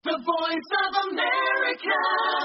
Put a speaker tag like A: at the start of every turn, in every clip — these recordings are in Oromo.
A: The voice of America.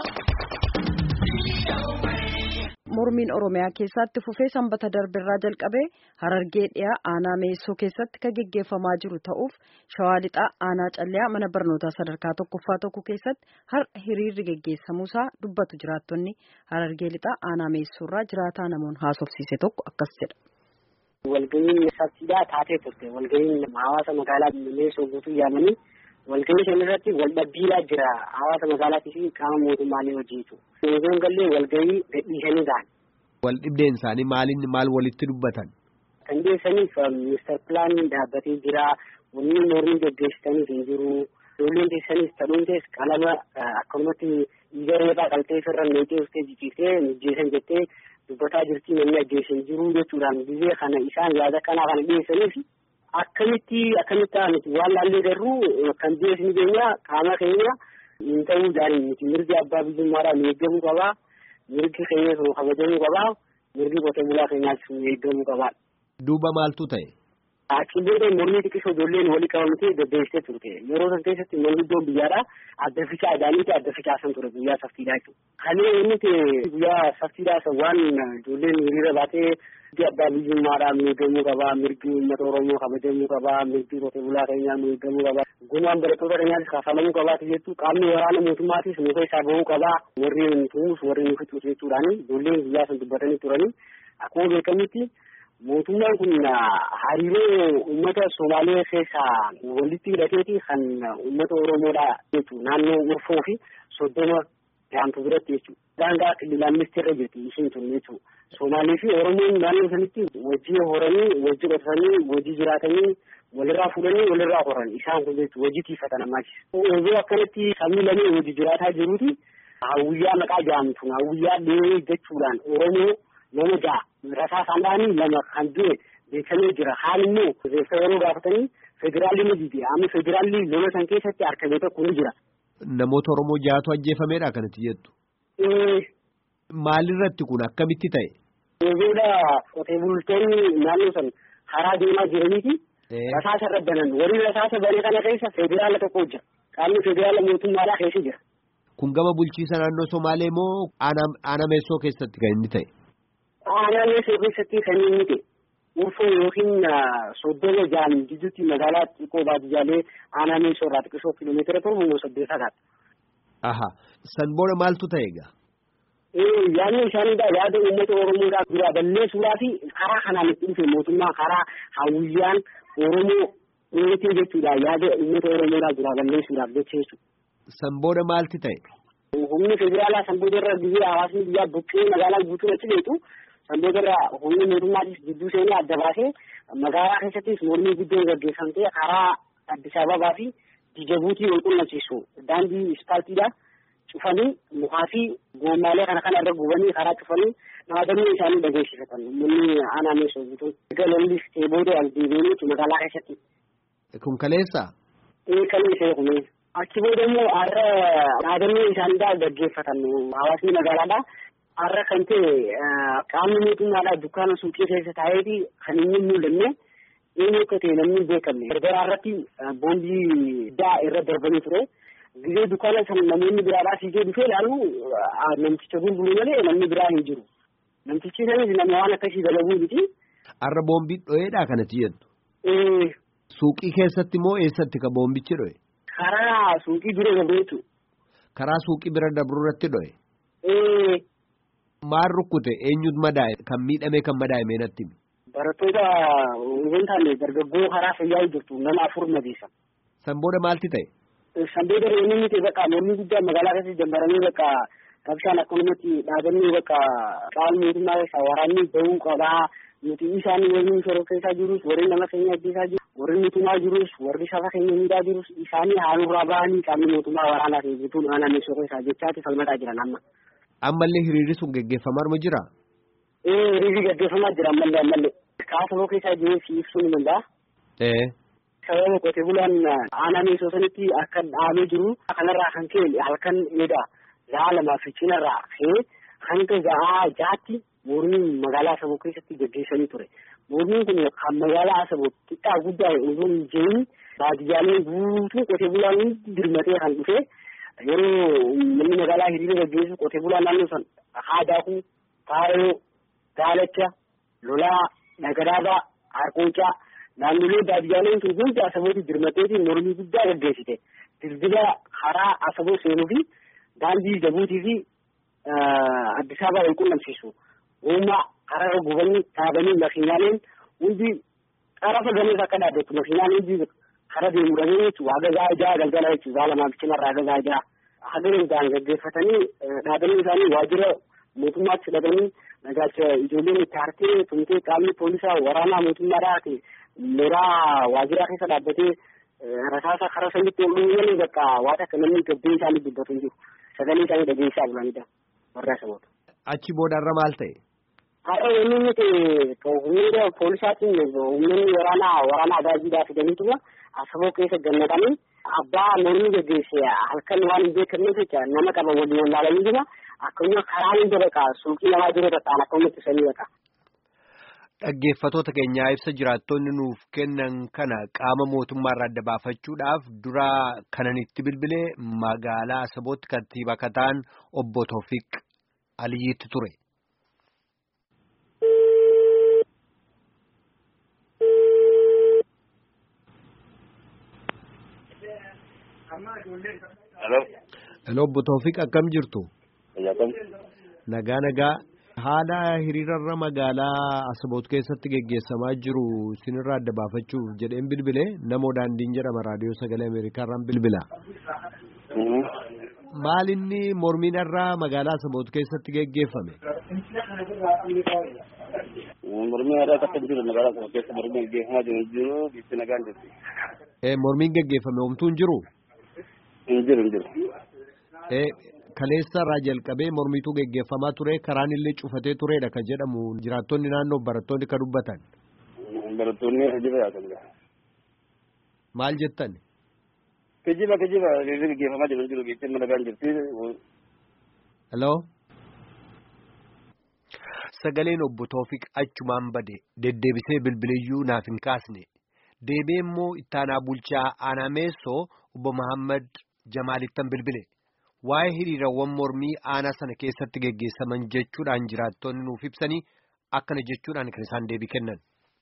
B: Mormiin Oromiyaa keessatti fufee sanbata darbirraa jalqabee harargee dhiyaa aanaa meessoo keessatti kan geggeeffamaa jiru ta'uuf shawaa lixaa aanaa calliyaa mana barnootaa sadarkaa tokkoffaa tokko keessatti har'a hiriirri geggeessamuusaa dubbatu jiraattonni harargee lixaa aanaa meessoorraa jiraataa namoonni haasofsiise tokko akkas jedha.
C: Walga'iin sabsiidaa taatee turte walga'iin hawaasa magaalaa meessoo guutuu yaamanii walga'ii shan irratti wal dhabbiilaa jira hawaasa magaalaatii fi qaama mootummaalee hojiitu. Meessoon gallee walga'ii gadhiisanii ta'an.
D: Wal dhibdeen isaanii maaliin maal walitti dubbatan?
C: Kan dhiyeessaniif ministeer pilaaniin dhaabbatee jira. Wanni mormii gaggeessitaniif hin jiru. Ijoolleen teessaniif ta'uuntees qalama akkanumatti dhiiga reebaa qaltee firra meexee uffitee jijjiirtee mijjeessan jettee dubbataa jirti namni ajjeesan jiru jechuudhaan biyya kana isaan yaada kanaa kana dhiyeessaniif akkamitti akkamitti miti waan laallee garuu kan dhiyeessni keenya qaama keenya hin ta'uu jaaniin miti mirgi abbaa biyyummaadhaan eeggamuu qabaa. mirgi keenya sun kabajamuu qabaa mirgi qotee bulaa keenyaas eeggamuu qabaa.
D: Duuba maaltu ta'e?
C: Achi booda mormii xiqqisoo ijoolleen walii qabamtee deddeebistee turte yeroo san keessatti manguddoon biyyaadha adda ficaa isaaniiti adda ficaasan ture guyyaa saftiidhaa jechuudha. Kalee inni guyyaa saftiidhaa san waan ijoolleen hiriira baatee mirgi abbaa biyyummaadhaa eeggamuu qabaa mirgi uummata oromoo kabajamuu qabaa mirgi qotee bulaa keenyaa eeggamuu qabaa. Gumaan barattoota keenyaas kaafalamuu qabaati jettu qaamni waraana mootummaatis nu keessaa bahuu qabaa warri nu tumus warri nu fixus jechuudhaan ijoolleen guyyaa san dubbatanii turanii akkuma beekamutti mootummaan kun hariiroo uummata Somaalee keessaa walitti hidhateeti kan uummata Oromoodhaa jechuudha naannoo Urfoo fi Soddoma Jaamtu biratti jechuudha. Daangaa kililaaministii irra jirti ishiin tun jechuudha. Somaalee fi Oromoon naannoo sanitti wajjii horanii wajjii qotatanii wajjii jiraatanii walirraa fuudhanii walirraa horan isaan kun jechuudha hojii tiifatan ammaas. Osoo akkanatti sabni lamee hojii jiraataa jiruuti hawwiyyaa maqaa jaamtu hawwiyyaa dhihee jechuudhaan Oromoo nama ja'a rasaa isaanii lama kan du'e beekamee jira haal immoo reeffa yeroo gaafatanii federaalli ni jiti amma federaalli lola san keessatti argamee tokko ni jira.
D: Namoota Oromoo ja'atu ajjeefameedha kanatti jettu. Maalirratti kun akkamitti ta'e?
C: Yeroodha qotee bultoonni naannoo san karaa deemaa jiraniiti. Rasaasa irra banan warri rasaasa bane kana keessa federaala tokko jira. Qaamni federaala mootummaadhaa keessa jira.
D: Kun gama bulchiisa naannoo Somaalee moo aanaa meessoo keessatti kan inni ta'e?
C: Aanaa meessoo keessatti kan inni ta'e. Urfoo yookiin soddoma jaan gidduutti magaalaa xiqqoo baadiyyaalee aanaa meessoo irraa xiqqisoo kiiloomeetira torba moo saddeet fagaata.
D: Aha. San booda maaltu ta'e egaa?
C: yaadni isaaniidha yaada uummata oromoodhaa dura balleessuudhaa fi karaa kanaan itti dhufe mootummaa karaa hawwiyyaan oromoo dheetee jechuudha yaada uummata oromoodhaa dura balleessuudhaaf jecha jechuudha.
D: San booda maalti ta'e?
C: Humni federaalaa san booda irra biyya hawaasni biyyaa buqqee magaalaa guutuu achi beeku san booda irra humni mootummaatis gidduu seenee adda baasee magaalaa keessattis mormii guddoon gaggeeffamtee karaa Addis Ababaa fi Dijabuutii wal qunnamsiisu daandii ispaaltiidhaa. cufanii mukaa fi goommaalee kana kana irra gubanii karaa cufanii dhaabanii isaanii dhageessifatan uummanni aanaa meeshoo guutuu galallis ta'e booda as deebi'anii magaalaa keessatti.
D: Kun kaleessa?
C: Ee kaleessa kun achi booda immoo har'a dhaabanii isaanii gaggeeffatan hawaasni magaalaadhaa har'a kan ta'e qaamni mootummaadhaa dukkaana suuqii keessa taa'eeti kan inni mul'anne eenyu akka ta'e namni hin beekamne. Gargaraa irratti boombii daa irra darbanii ture. Gizee dukkaana san namoonni biraadhaa fiigee dhufee ilaalu namticha gurguru malee namni biraa hin jiru. Namtichi sanis nama waan akkasii dalaguu miti.
D: Har'a boombii dho'eedhaa kanatti jettu. Suuqii keessatti moo eessatti ka boombichi dho'e?
C: Karaa suuqii bira dabru jechuudha.
D: Karaa suuqii bira dabru irratti dho'e? Maal rukkute eenyutu madaa'e kan miidhame kan madaa'e meenatti?
C: Barattoota hin taane dargaggoo karaa fayyaa jirtu nama afur madeessa.
D: San booda maalti ta'e?
C: Sanbeeda reemni miti bakka mormii guddaa magaalaa keessatti dambaranii bakka rabshaan akkanumatti dhaabanii bakka qaama mootummaa keessaa waraanni bahuu qabaa nuti isaan warri shoroo keessaa jirus warri nama keenya ajjeesaa jiru warri nutumaa jirus warri saba keenya miidhaa jirus isaanii haalurraa bahanii qaamni mootummaa waraanaa ta'e jechuun aanaa meeshoo keessaa jechaati falmataa jiran amma.
D: Ammallee hiriirri sun gaggeeffamaa jira?
C: Ee hiriirri gaggeeffamaa jira ammallee ammallee. Kaasaboo keessaa jiree fi ibsuu ni danda'a.
D: Ee.
C: sababa qotee bulaan aanaa meeshoo sanitti akka dhaabee jiru kanarraa kan ka'e halkan eeda za'a lamaa fi cinarraa ka'ee hanga za'aa jaatti mormii magaalaa saboo keessatti gaggeessanii ture. mormiin kun kan magaalaa Asaboo xiqqaa guddaa osoo hin jirin baadiyyaaleen guutuu qotee bulaan hundi dirmatee kan dhufe yeroo namni magaalaa hiriira gaggeessu qotee bulaan naannoo san haadaakuu faayoo daalacha lolaa nagadaabaa harqoocaa naannolee baadiyyaaleen sun hundi asabooti dirmateetiin mormii guddaa gaggeessite dildila karaa asaboo seenuu fi daandii jabuutii fi Addis Ababaa wal qunnamsiisu uumaa karaa gubanii dhaabanii makiinaaleen hundi xarafa gamees akka dhaabbattu makiinaan hundi kara deemudhanii jechuudha hagazaa ijaa galgala jechuudha lamaa bichinarraa hagazaa ijaa haga danda'an gaggeeffatanii dhaabanii isaanii waajjira mootummaatti hidhatanii nagaacha ijoolleen itti hartee tumtee qaamni poolisaa waraanaa mootummaadhaa mooraa waajjiraa keessa dhaabbatee rasaasa karaa sanitti ol dhufanii bakka waan akka namni gabbee isaanii dubbatu hin jiru sagalee isaanii dhageessaa bulanidha warra saboota.
D: Achi boodarra maal ta'e?
C: Har'a inni nuti humna poolisaatiin humnoonni waraanaa waraanaa agaajiidhaa fidaniituma asaboo keessa gannatanii abbaa mormii gaggeesse halkan waan hin beekamneef jecha nama qaban waliin wallaalanii jira akkasuma karaa hunda baqa suuqii namaa jiru ta'an akkasuma ittisanii baqa.
D: Dhaggeeffatoota keenyaa ibsa jiraattonni nuuf kennan kana qaama mootummaarraa adda baafachuudhaaf dura kanan itti bilbilee magaalaa Asabootti kantiibaa akka ta'an obbo Toofiq Aliyyiitti ture.
E: Hello.
D: Hello obbo Toofiq akkam jirtu?
E: Jaakam.
D: Nagaa nagaa. Haala hiriirarra magaalaa Asaboot keessatti geggeessamaa jiru sinirraa adda baafachuuf jedheen bilbile namoo daandiin jedhama raadiyoo sagalee Ameerikaarraan bilbila. Maal inni mormiinarraa magaalaa Asaboot keessatti geggeeffame?
E: Mormii aadaa akka jiru magaalaa Asaboot keessa mormii gaggeeffamaa jiru jiru bitti nagaan jirti.
D: Mormiin geggeeffame homtuu hin jiru?
E: Hin jiru hin jiru.
D: Kaleessa irraa jalqabee mormiitu geggeeffamaa ture karaan illee cufatee turedha kan jedhamu jiraattonni naannoo barattoonni kan dubbatan.
E: Barattoonni kijiba yaatan.
D: Maal jettan?
E: Kijiba kijiba geggeeffamaa jiru jiru bitti nagaan jirti.
D: Hello. Sagaleen obbo Toofiq achumaan bade deddeebisee bilbiliyyuu naaf hin kaasne deebee immoo ittaanaa bulchaa aanaa meessoo obbo Mahammad Jamaalittan bilbile. Waa'ee hiriirawwan mormii aanaa sana keessatti geggeessaman jechuudhaan jiraattonni nuuf ibsanii akkana jechuudhaan kan isaan deebii kennan.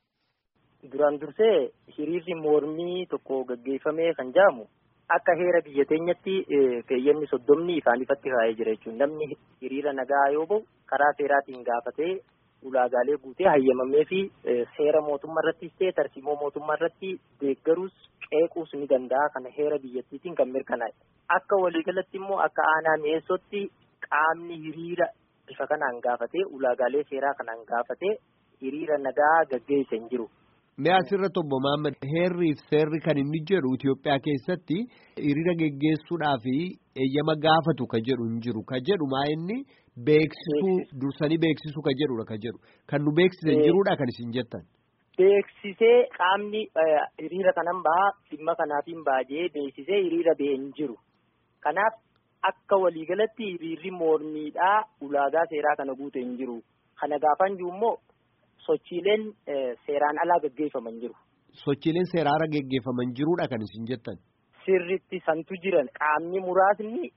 F: Duraan dursee hiriirri mormii tokko gaggeeffamee kan jedhamu akka heera biyya teenyatti keeyyanni soddomni ifaan ifatti kaa'ee jira jechuudha. Namni hiriira nagaa yoo ba'u karaa seeraatiin gaafatee ulaagaalee guutee hayyamamee fi seera mootummaa irrattis ta'e tarsiimoo mootummaa irratti deeggaruus qeequus ni danda'a kana heera biyyattiitiin kan mirkanaa'e. Akka waliigalatti immoo akka aanaa mi'eessootti qaamni hiriira bifa kanaan gaafatee ulaagaalee seeraa kanaan gaafatee hiriira nagaa gaggeessa hin jiru.
D: Mee asirratti obbo Mahammad heerriif seerri kan inni jedhu Itoophiyaa keessatti hiriira geggeessuudhaaf eeyyama gaafatu ka jedhu hin jiru ka jedhu maa inni beeksisuu dursanii beeksisuu ka jedhudha ka jedhu kan nu beeksisan jiruudha kan isin jettan.
F: Beeksisee qaamni hiriira kanan bahaa dhimma kanaatiin baajee beeksisee hiriira ba'e hin jiru. Kanaaf akka waliigalatti hiriirri mormiidhaa ulaagaa seeraa kana guute hin jiru. Kana gaafan jiru immoo sochiileen seeraan alaa gaggeeffaman jiru.
D: Sochiileen seeraan alaa gaggeeffaman jiruudha kan isin jettan.
F: Sirritti santu jiran qaamni muraasni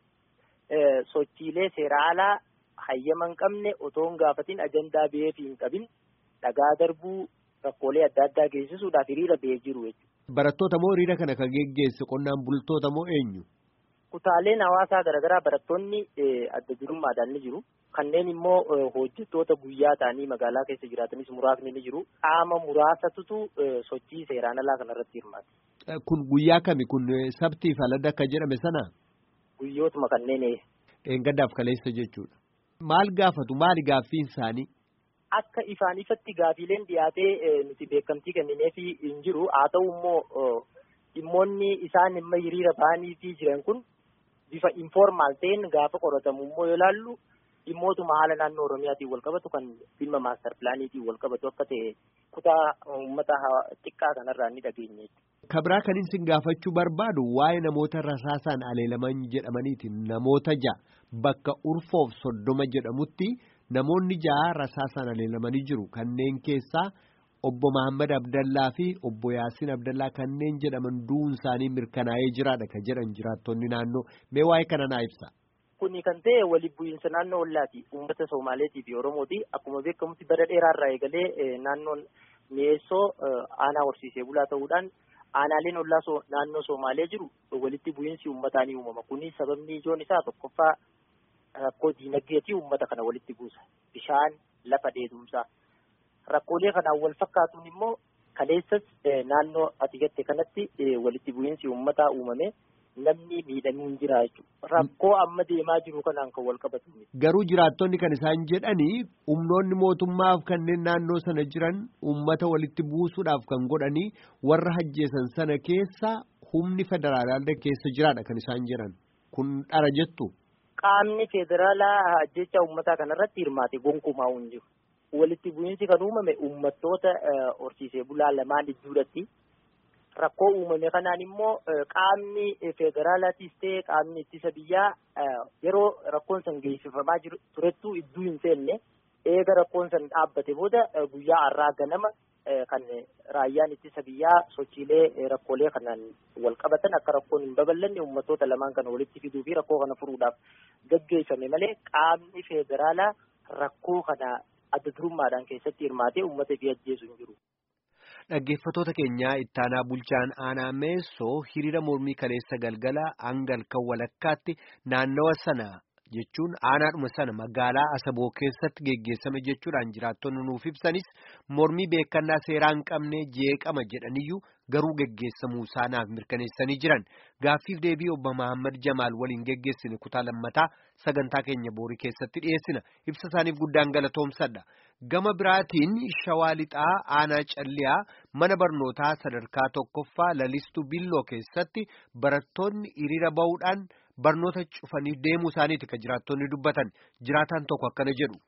F: sochiilee seeraa alaa hayyama hin qabne otoo hin gaafatin ajandaa ba'eef hin qabin dhagaa darbuu rakkoolee adda addaa geessisuudhaaf hiriira ba'ee jiru jechuudha.
D: Barattoota moo hiriira kana kan geggeesse qonnaan bultoota moo eenyu?
F: Kutaaleen hawaasaa garaagaraa barattoonni adda durummaadhaan ni jiru. Kanneen immoo hojjettoota guyyaa ta'anii magaalaa keessa jiraatanis muraasni ni jiru. Qaama muraasatutu sochii seeraan alaa kanarratti hirmaata.
D: Kun guyyaa kami kun sabtiif alada akka jedhame sana?
F: Guyyootuma kanneen.
D: Gaddaaf kaleessa jechuudha. Maal gaafatu maali gaaffiin isaanii?
F: Akka ifaan ifatti gaafiileen dhiyaatee nuti beekamtii kennineef hin jiru. Haa ta'u immoo dhimmoonni isaan imma hiriira ba'anii jiran kun bifa informaal ta'een gaafa qoratamu immoo yoo ilaallu dhimmootuma haala naannoo Oromiyaatiin wal qabatu kan dhimma maastar pilaaniitiin wal qabatu akka ta'e kutaa uummata xiqqaa kanarraa ni dhageenye.
D: Kabraa kan isin gaafachuu barbaadu waa'ee namoota rasaasaan aleelaman jedhamaniiti namoota ja'a bakka urfoof soddoma jedhamutti namoonni ja'a rasaasaan aleelamanii jiru kanneen keessaa obbo Mahammad Abdallaa fi obbo Yaasiin Abdallaa kanneen jedhaman du'uun isaanii mirkanaa'ee jiraadha kan jedhan jiraattonni naannoo mee waa'ee kana naa ibsa.
F: Kuni kan ta'e walitti bu'iinsa naannoo ollaati. Uummata Somaaleetii fi Oromooti. Akkuma beekamutti bara dheeraarraa eegalee naannoon mi'eessoo aanaa horsiisee bulaa ta'uudhaan aanaaleen ollaa naannoo Somaalee jiru walitti bu'iinsi uummataa ni uumama. Kuni sababni ijoon isaa tokkoffaa rakkoo diinagdeetii uummata kana walitti buusa. Bishaan lafa dheedumsaa. Rakkoolee kanaan wal fakkaatuun immoo kaleessas naannoo ati jette kanatti walitti bu'iinsi uummataa uumame. namni miidhamee hin jira jechuudha. Rakkoo amma deemaa jiru kanaan kan wal qabatu.
D: Garuu jiraattonni kan isaan jedhanii humnoonni mootummaaf kanneen naannoo sana jiran uummata walitti buusuudhaaf kan godhanii warra hajjeesan sana keessa humni federaalaa keessa jiraadha kan isaan jedhan. Kun dhara jettu.
F: Qaamni federaalaa ajjeechaa uummataa kanarratti hirmaate gonkumaa hin jiru. Walitti bu'iinsi kan uumame uummattoota horsiisee bulaa lamaan gidduudhatti. Rakkoo uumame kanaan immoo qaamni federaalaatis ta'e qaamni ittisa biyyaa yeroo rakkoon san geessifamaa jiru turettuu iddoo hin seenne eega rakkoon san dhaabbate booda guyyaa har'aa ganama kan raayyaan ittisa biyyaa sochiilee rakkoolee kanaan wal qabatan akka rakkoon hin babal'anne uummattoota lamaan kana walitti fiduu fi rakkoo kana furuudhaaf gaggeeffame malee qaamni federaalaa rakkoo kana adda durummaadhaan keessatti hirmaatee uummata fi ajjeesu hin jiru.
D: Dhaggeeffattoota keenyaa ittaanaa bulchaan aanaa meessoo hiriira mormii kaleessa galgala hangal kan walakkaatti naannawa sana jechuun aanaadhuma sana magaalaa Asaboo keessatti geggeessame jechuudhaan jiraattonni nuuf ibsanis mormii beekannaa seeraa hin qabne jeeqama jedhaniyyuu garuu geggeessamuu isaanaaf mirkaneessanii jiran gaaffiif deebii obbo Mahammad Jamaal waliin geggeessine kutaa lammataa sagantaa keenya boorii keessatti dhiyeessina ibsa isaaniif guddaan galatoomsadha. Gama biraatiin shawaa lixaa aanaa calliyaa mana barnootaa sadarkaa tokkoffaa lalistuu billoo keessatti barattoonni hiriira ba'uudhaan barnoota cufanii deemuu isaaniiti kan jiraattonni dubbatan jiraataan tokko akkana jedhu.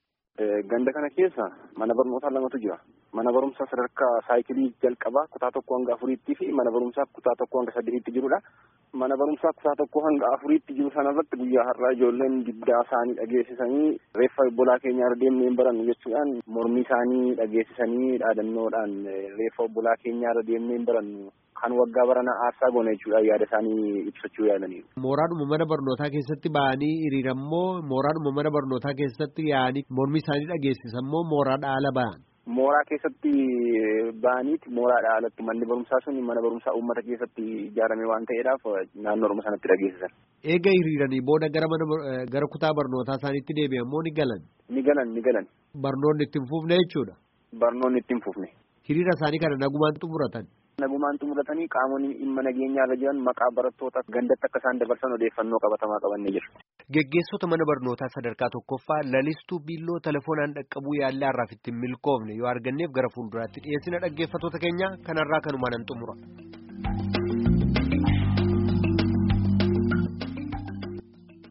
E: Ganda kana keessa mana barnootaa lamatu jira. Mana barumsaa sadarkaa saayikilii jalqabaa kutaa tokko hanga afuriitti fi mana barumsaa kutaa tokko hanga saddeetitti jirudha. Mana barumsaa kutaa tokko hanga afuriitti jiru sanarratti guyyaa har'aa ijoolleen diddaa isaanii dhageessisanii reeffa obbolaa keenya irra deemnee hin barannu jechuudhaan mormii isaanii dhageessisanii dhaadannoodhaan reeffa obbolaa keenya irra deemnee hin barannu kan waggaa baranaa aarsaa goona jechuudha yaada isaanii ibsachuu yaadaniiru.
D: Mooraadhuma mana barnootaa keessatti ba'anii hiriirammoo mooraadhuma mana barnootaa keessatti yaa'anii mormii isaanii dhageessisammoo mooraadha ala ba'an.
E: Mooraa keessatti ba'aniiti mooraadha alatti manni barumsaa sun mana barumsaa uummata keessatti ijaarame waan ta'eedhaaf naannoodhuma sanatti dhageessisan.
D: Eega hiriiranii booda gara mana gara kutaa barnootaa isaaniitti deebi'ammoo ni galan.
E: Ni galan ni galan.
D: Barnoonni itti hin fufne jechuudha.
E: Barnoonni itti hin fufne.
D: Hiriira isaanii kana nagumaan xumuratan.
E: Nagumaan xumuratanii qaamonni dhimma nageenyaa irra jiran maqaa barattoota gandatti akka isaan dabarsan odeeffannoo qabatamaa qabannee jiru.
D: Geggeessota mana barnootaa sadarkaa tokkoffaa lalistuu biilloo telefoonaan dhaqqabuu yaallee har'aaf ittiin milkoofne yoo arganneef gara fuulduraatti dhiyeessina dhaggeeffattoota keenya kanarraa kanumaan nan xumura.